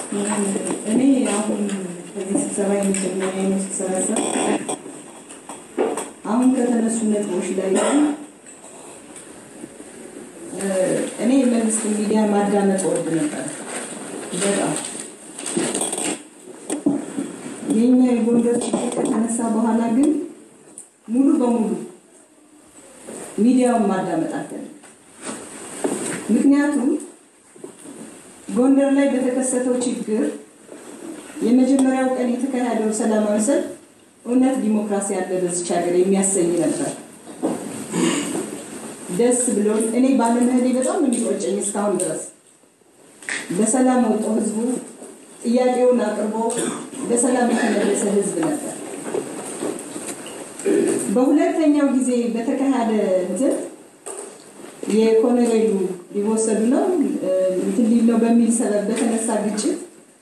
እኔ አሁን ከዚህ ስብሰባ የመጀመሪያ ነው ስሰበሰብ አሁን ከተነሱ ነጥቦች ላይ እኔ የመንግስት ሚዲያ ማዳመጥ ወድ ነበር በጣም የኛ የጎንደር ችግር ከተነሳ በኋላ ግን ሙሉ በሙሉ ሚዲያውን ማዳመጥ አልፈልግም። ምክንያቱም ጎንደር ላይ በተከሰተው ችግር የመጀመሪያው ቀን የተካሄደው ሰላማዊ ሰልፍ እውነት ዲሞክራሲ ያለ በዚች ሀገር የሚያሰኝ ነበር። ደስ ብሎን እኔ ባለመሄዴ በጣም የሚቆጨኝ እስካሁን ድረስ በሰላም ወጥቶ ህዝቡ ጥያቄውን አቅርቦ በሰላም የተመለሰ ህዝብ ነበር። በሁለተኛው ጊዜ በተካሄደ እንትን የኮሎኔሉ ሊወሰዱ ነው እንትን ሊል ነው በሚል ሰበብ በተነሳ ግጭት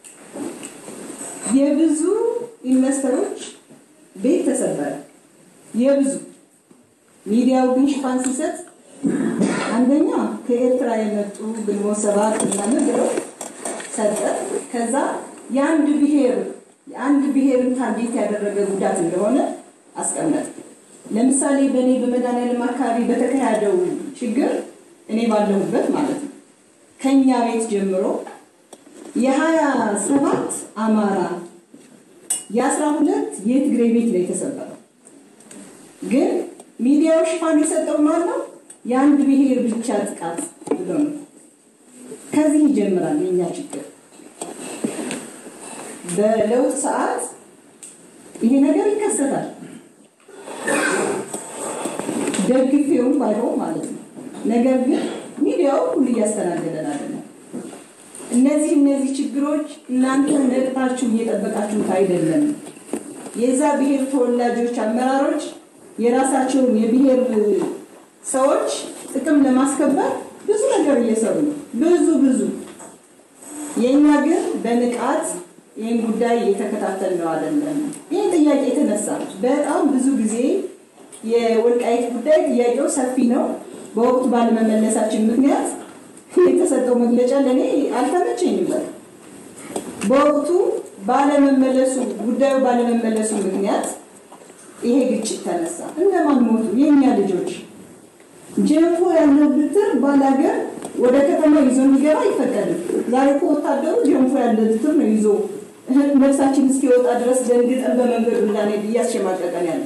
የብዙ ኢንቨስተሮች ቤት ተሰበረ። የብዙ ሚዲያው ግን ሽፋን ሲሰጥ አንደኛ ከኤርትራ የመጡ ግንቦት ሰባት ምናምን ብለው ሰጠ። ከዛ የአንድ ብሔር የአንድ ብሔርን ታርጌት ያደረገ ጉዳት እንደሆነ አስቀመጠ። ለምሳሌ በእኔ በመድኃኒዓለም አካባቢ በተካሄደው ችግር እኔ ባለሁበት ማለት ነው ከኛ ቤት ጀምሮ የሀያ ሰባት አማራ የአስራ ሁለት የትግሬ ቤት ነው የተሰበረው። ግን ሚዲያው ሽፋን የሰጠው ማን ነው? የአንድ ብሔር ብቻ ጥቃት ብሎ ነው። ከዚህ ይጀምራል የኛ ችግር። በለውጥ ሰዓት ይሄ ነገር ይከሰታል። ደግፌውን ባይሆን ማለት ነው። ነገር ግን ሚዲያው ሁሉ እያስተናገደን አይደለም። እነዚህ እነዚህ ችግሮች እናንተ ነቅታችሁ እየጠበቃችሁት አይደለም። የዛ ብሔር ተወላጆች አመራሮች የራሳቸውን የብሔር ሰዎች ጥቅም ለማስከበር ብዙ ነገር እየሰሩ ነው። ብዙ ብዙ የእኛ ግን በንቃት ይህን ጉዳይ እየተከታተል ነው አይደለም። ይህ ጥያቄ የተነሳ በጣም ብዙ ጊዜ የወልቃይት ጉዳይ ጥያቄው ሰፊ ነው። በወቅቱ ባለመመለሳችን ምክንያት የተሰጠው መግለጫ ለእኔ አልተመቸኝም። በቃ በወቅቱ ባለመመለሱ ጉዳዩ ባለመመለሱ ምክንያት ይሄ ግጭት ተነሳ። እነማን ሞቱ? የእኛ ልጆች። ጀንፎ ያለው ብትር ባላገር ወደ ከተማ ይዞ እንዲገባ አይፈቀድም። ዛሬ እኮ ወታደሩ ጀንፎ ያለ ብትር ነው ይዞ ነፍሳችን እስኪወጣ ድረስ ደንግጠን በመንገዱ እንዳንሄድ እያስሸማቀቀን ያለ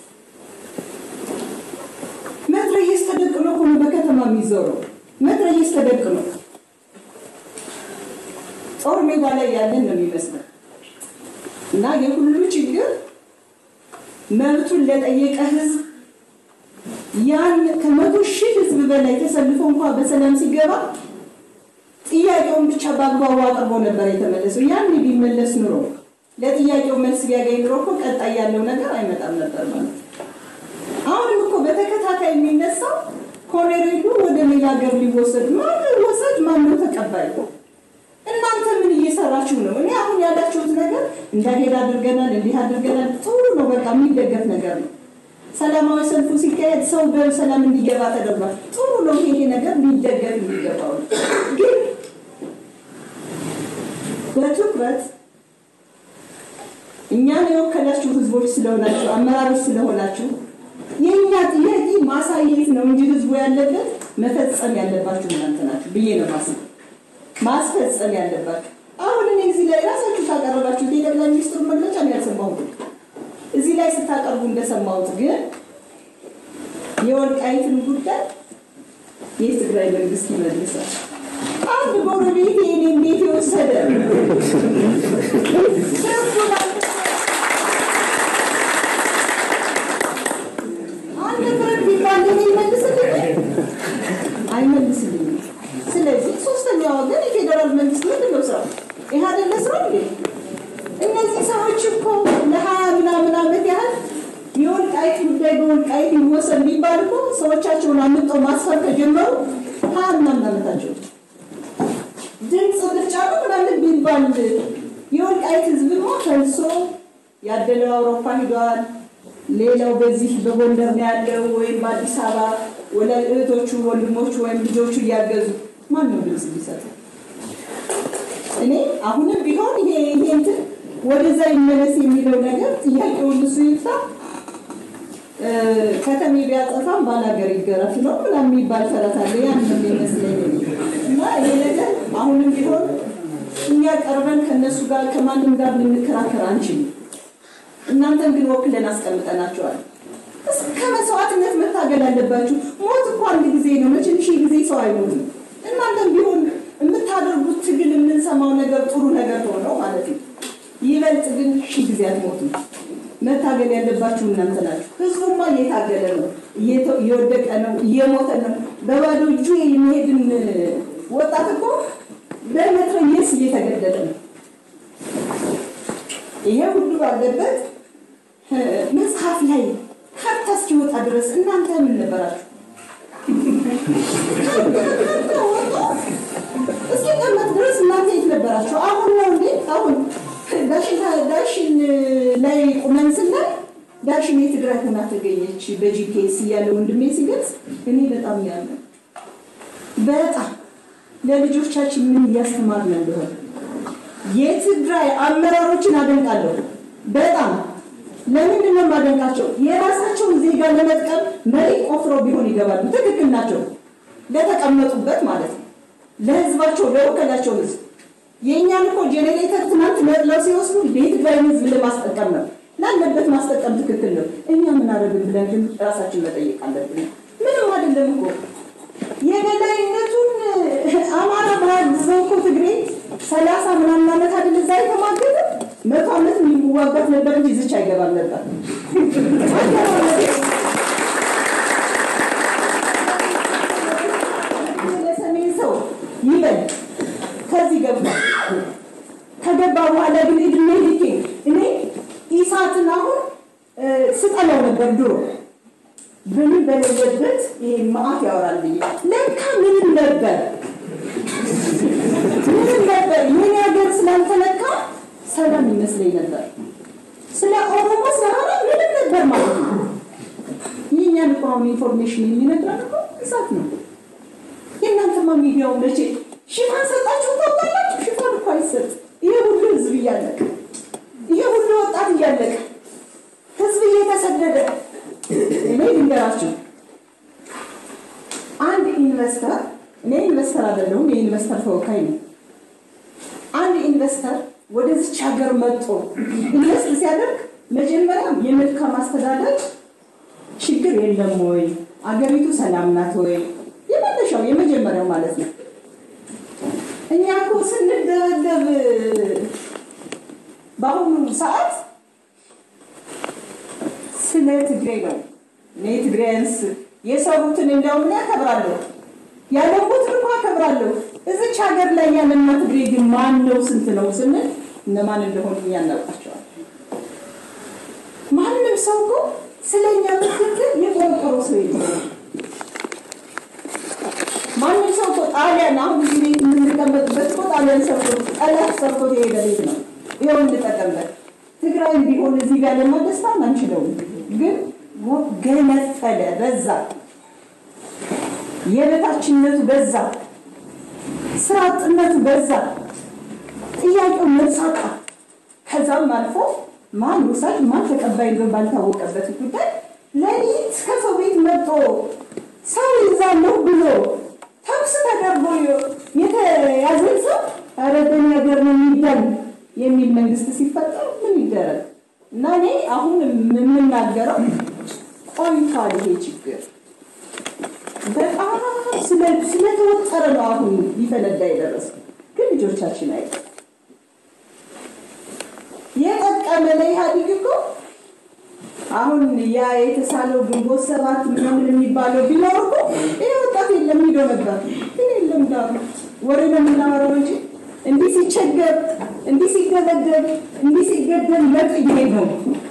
መትረየስ ተደቅኖ ሆኖ በከተማ የሚዞረው መትረየስ ተደቅኖ ጦር ሜዳ ላይ ያለን ነው የሚመስለው። እና የሁሉ ችግር መብቱን ለጠየቀ ህዝብ ያን ከመቶ ሺህ ህዝብ በላይ ተሰልፎ እንኳ በሰላም ሲገባ ጥያቄውን ብቻ በአግባቡ አቅርቦ ነበር የተመለሰው። ያን ቢመለስ ኑሮ ለጥያቄው መልስ ቢያገኝ ኑሮ እኮ ቀጣይ ያለው ነገር አይመጣም ነበር ማለት ነው። አሁንም እኮ በተከታታይ የሚነሳው ኮሎኔሉ ወደ ሌላ ሀገር ሊወሰድ ማን ወሰድ ማነው ተቀባይ? እናንተ ምን እየሰራችሁ ነው? እኔ አሁን ያላችሁት ነገር እንዳሄድ አድርገናል፣ እንዲህ አድርገናል፣ ጥሩ ነው፣ በቃ የሚደገፍ ነገር ነው። ሰላማዊ ሰልፉ ሲካሄድ ሰው በሰላም እንዲገባ ተደርጓል። ጥሩ ነው፣ ይሄ ነገር ሊደገፍ የሚገባው ነው። ግን በትኩረት እኛን የወከላችሁ ህዝቦች ስለሆናችሁ አመራሮች ስለሆናችሁ የእኛ ጥያቄ ማሳየት ነው እንጂ ህዝቡ ያለበት መፈጸም ያለባችሁ እናንተ ናችሁ ብዬ ነው ማስብ ማስፈጸም ያለባችሁ። አሁን እኔ እዚህ ላይ ራሳችሁ ታቀረባችሁት የጠቅላይ ሚኒስትሩ መግለጫ ነው ያልሰማሁት። እዚህ ላይ ስታቀርቡ እንደሰማሁት ግን የወልቃይትን ጉዳይ የትግራይ መንግስት ይመልሳል። አንድ ጎረቤት የኔን ቤት የወሰደ አንድ ፍረድ ቢባል ለኔ ይመልስልኝ አይመልስልኝም። ስለዚህ ሶስተኛ ወገን የፌዴራል መንግስት ምንድን ነው ስራው? ይህ አይደለ ስራው እንዴ? እነዚህ ሰዎች እኮ ለሀያ ምናምን ዓመት ያህል የወልቃይት ጉዳይ በወልቃይት ይወሰን ቢባል እኮ ሰዎቻቸውን አምጠው ማስፈር ከጀመሩ ሀያ ምናምን ዓመታቸው ድምፅ ምርጫ ነው ምናምን ቢባል የወልቃይት ህዝብማ ፈልሶ ያደለው አውሮፓ ሂዷል። ሌላው በዚህ በጎንደር ነው ያለው ወይም በአዲስ አበባ ወለ እህቶቹ ወንድሞቹ ወይም ልጆቹ እያገዙ ማን ነው ድምፅ የሚሰጠው? እኔ አሁንም ቢሆን ይሄ ይሄ እንትን ወደዛ ይመለስ የሚለው ነገር ጥያቄውን እሱ ይፍታ። ከተሜ ቢያጠፋም ባላገር ይገረፍ ነው ምናምን የሚባል ተረት አለ። ያን ነው የሚመስለኝ እና ይሄ ነገር አሁንም ቢሆን እኛ ቀርበን ከእነሱ ጋር ከማንም ጋር ልንከራከር አንችልም። እናንተን ግን ወክለን አስቀምጠናቸዋል። እስከ መስዋዕትነት መታገል አለባችሁ። ሞት እኮ አንድ ጊዜ ነው፣ መቼም ሺህ ጊዜ ሰው አይሞትም። እናንተም ቢሆን የምታደርጉት ትግል የምንሰማው ነገር ጥሩ ነገር ሆነው ማለት ነው። ይበልጥ ግን ሺህ ጊዜ አትሞቱም። መታገል ያለባችሁ እናንተ ናችሁ። ህዝቡማ እየታገለ ነው፣ እየወደቀ ነው፣ እየሞተ ነው። በባዶ እጁ የሚሄድን ወጣት እኮ በመትረየስ እየተገደለ ነው። ይሄ ሁሉ ባለበት መጽሐፍ ላይ ካርታ እስኪወጣ ድረስ እናንተ ምን ነበራችሁ? እስኪቀመጥ ድረስ እናንተ የት ነበራችሁ? አሁን ነው እንዴ? አሁን ዳሽን ላይ ቁመን ስናይ ዳሽን የትግራይ ሆና ተገኘች በጂፒኤስ እያለ ወንድሜ ሲገልጽ እኔ በጣም ያለ በጣም ለልጆቻችን ምን እያስተማርን እንደሆነ የትግራይ አመራሮችን አደንቃለሁ በጣም ለምንድን ነው የማደንቃቸው? የራሳቸውን ዜጋ ለመጥቀም መሬት ቆፍረው ቢሆን ይገባሉ። ትክክል ናቸው። ለተቀመጡበት ማለት ነው። ለህዝባቸው ለወከላቸው ህዝብ የእኛን እኮ ጄኔሬተር ትናንት ነጥለው ሲወስዱ የትግራይን ህዝብ ለማስጠቀም ነው። ላለበት ማስጠቀም ትክክል ነው። እኛ ምን አደረግን ብለን ግን ራሳችን መጠየቅ አለብን። ምንም አይደለም እኮ የበላይነቱን አማራ ባያግዘው እኮ ትግሬ ሰላሳ ምናምን ዓመት አይደል እዛ የተማገደ መቶ ዓመት የሚዋጋት ነበር እንጂ ዝች አይገባም ነበር። ለሰሜን ሰው ይበል ከዚህ ገባ። ከገባ በኋላ ግን እድሜ ልኬ እኔ ኢሳትን አሁን ስጠላው ነበር ድሮ ምንም በሌለበት ይሄ መዓት ያወራል ብዬ ለካ ምንም ነበር ምንም ነበር። የኔ ሀገር ስላልተነካ ሰላም ይመስለኝ ነበር። ስለ ኦሮሞ ስለሆነ ምንም ነበር ማለት ነው። የእኛን እኮ አሁን ኢንፎርሜሽን የሚነግረን እኮ እሳት ነው። የእናንተማ ሚዲያው መቼ ሽፋን ሰጣችሁ ታውቃላችሁ? ሽፋን እኮ አይሰጥ። ይሄ ሁሉ ህዝብ እያለቀ ይሄ ሁሉ ወጣት እያለቀ ህዝብ እየተሰደደ እኔ ልንገራችሁ አንድ ኢንቨስተር እኔ ኢንቨስተር አይደለሁም፣ የኢንቨስተር ተወካይ ነው። አንድ ኢንቨስተር ወደዚች ሀገር መጥቶ ኢንቨስት ሲያደርግ መጀመሪያ የመልካም አስተዳደር ችግር የለም ወይ፣ አገሪቱ ሰላም ናት ወይ፣ የመነሻው የመጀመሪያው ማለት ነው። እኛ እኮ ስንደበደብ በአሁኑ ሰዓት ስለ ትግሬ ነው። እኔ ትግሬያንስ የሰሩትን እንዲያውም ያከብራለሁ ያለሙትን እንኳ አከብራለሁ። እዚች ሀገር ላይ ያለና ትግሬ ግን ማን ነው ስንት ነው ስንል እነማን እንደሆኑ እኛ እናውቃቸዋል። ማንም ሰው እኮ ስለኛ ምክክል የቆረቆሮ ሰው የለም። ማንም ሰው እኮ ጣሊያን አሁን እዚህ ቤት የምንቀመጥበት እኮ ጣሊያን ሰርቶ ጠላት ሰርቶት የሄደ ቤት ነው። ይኸው እንጠቀምበት። ትግራይ ቢሆን እዚህ ጋር ለማደስታም አንችለውም፣ ግን ገነፈለ፣ በዛ የበታችነቱ በዛ፣ ስራ አጥነቱ በዛ፣ ጥያቄው መሳቃ ከዛም አልፎ ማን ውሳጅ ማን ተቀባይ እንደሆነ ባልታወቀበት ጉዳይ ሌሊት ከሰው ቤት መጥቶ ሰው ይዛለሁ ብሎ ተኩስ ተደርጎ የተያዘን ሰው ኧረ በእኛ ሀገር ነው የሚባል የሚል መንግስት ሲፈጠር ምን ይደረግ እና እኔ አሁን የምናገረው ቆይቷል ይሄ ችግር በጣም ስለተወጠረ ነው አሁን ሊፈነዳ የደረሰው። ግን ልጆቻችን አይ የጠቀመ ለኢህአዴግ እኮ አሁን ያ የተሳለው ግንቦት ሰባት ምናምን የሚባለው ቢኖር እኮ ይህ ወጣት የለም ሂዶ ነበር። ግን የለም ዳሩ ወሬ ነው የምናወራው እንጂ እንዲህ ሲቸገር፣ እንዲህ ሲገለገል፣ እንዲህ ሲገደል ለጥ እየሄድ ነው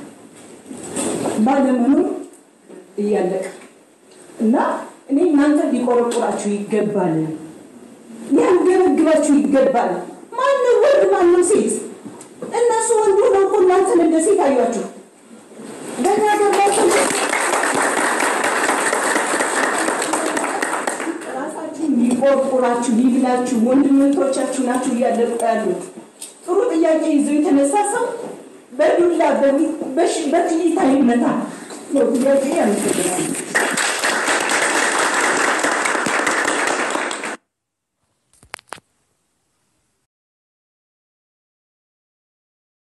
ባለመኖር እያለቀ እና እኔ እናንተ ሊቆረቁራችሁ ይገባል፣ ሊያንገበግባችሁ ይገባል። ማንም ወንድ ማንም ሴት እነሱ ወንድ ሆነው እኮ እናንተን እንደ ሴት አዩአችሁ። በእኛ ገባችሁ ራሳችሁን ሊቆ ይቆርቁራችሁ ይብላችሁ፣ ወንድምቶቻችሁ ናችሁ እያለቁ ያሉት። ጥሩ ጥያቄ ይዞ የተነሳ ሰው በዱላ በጥይት አይመታ ነው ጥያቄ። ያመሰግናል።